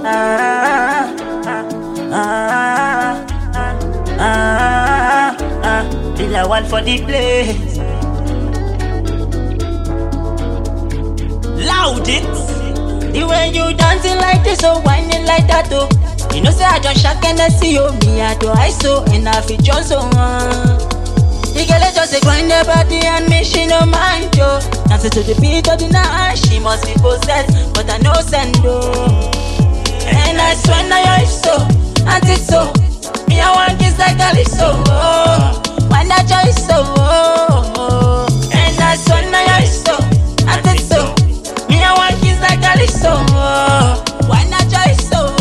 ah, ah, ah, ah, ah. Till I want for the place. Loud it. The way you dancing like this, so whining like that, oh. You know, say I just shock and I see you, me, I do I so, and I feel just so uh. The girl is just a grind her body and me, she no mind, yo. Dancing to the beat of the night, she must be possessed, but I know send, oh. And I swear now you're so, and it's so. Me, I want kiss like Calypso, oh. Why not joy so, oh. And I swear now you're so, and it's so. Me, I want kiss like Calypso, oh. Why not joy so,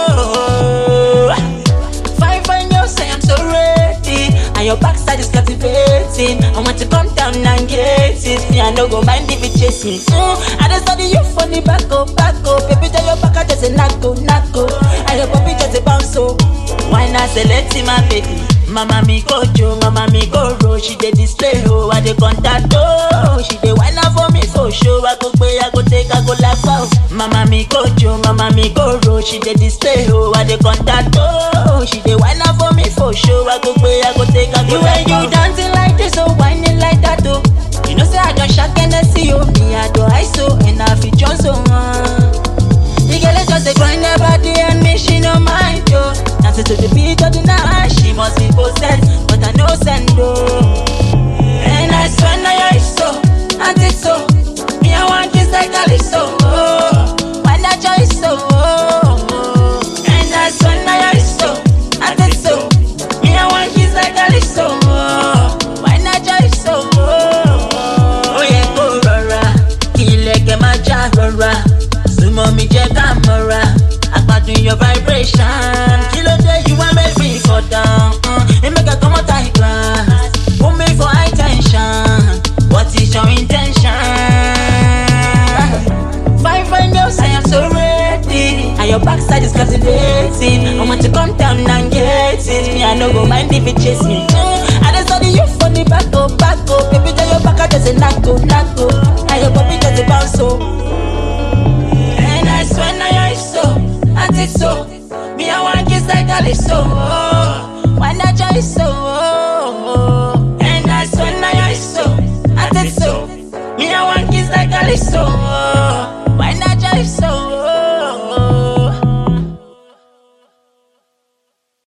oh. Fine, fine, you say I'm so ready. And your backside is captivating. I want to come down and get it. Me, I no go mind if you chase me. Mm, I just study you for the back up, back up. Baby, tell your back, I just a knuckle, knuckle. And your puppy just a bounce, so. Why not select him, my baby? Mama mi kojo, mama mi go roll. She dey display, oh, I dey contact, oh. She dey wine up for me for show. I go pay, I go take, I go laugh out. Mama mi kojo, mama mi go roll. She dey display, oh, I dey contact, oh. She dey wine up for me for show. I go pay, I go take, I go laugh out. you dancing like this, oh, whining like that, oh. You know, say I don't shock and I see you, me, I do I so, and I feel just so, uh. The girl is just a grind her body and me, she no mind, yo. Dancing to the beat of the night, she must be possessed, but I know send, oh. And I swear now you're so, and it's so. Me, I want kiss like Calypso, oh. Why not joy so, oh. And I swear now you're so, and it's so. Me, I want kiss like Calypso, oh. Why not joy so, oh. Oh, yeah, go rọra, kí ilẹ̀kẹ̀ má já rọra. Súnmọ́ mi jẹ́ ká mọ́ra, àgbàdùn your vibration. Kí ló dé you wan make me fall down? Uh, it make I comot high class. Put me for high tension. What is your intention? Fine, fine girls, I am so ready. And your backside is captivating. I want to come down and get it. Me, I no go mind if it chase me. Mm,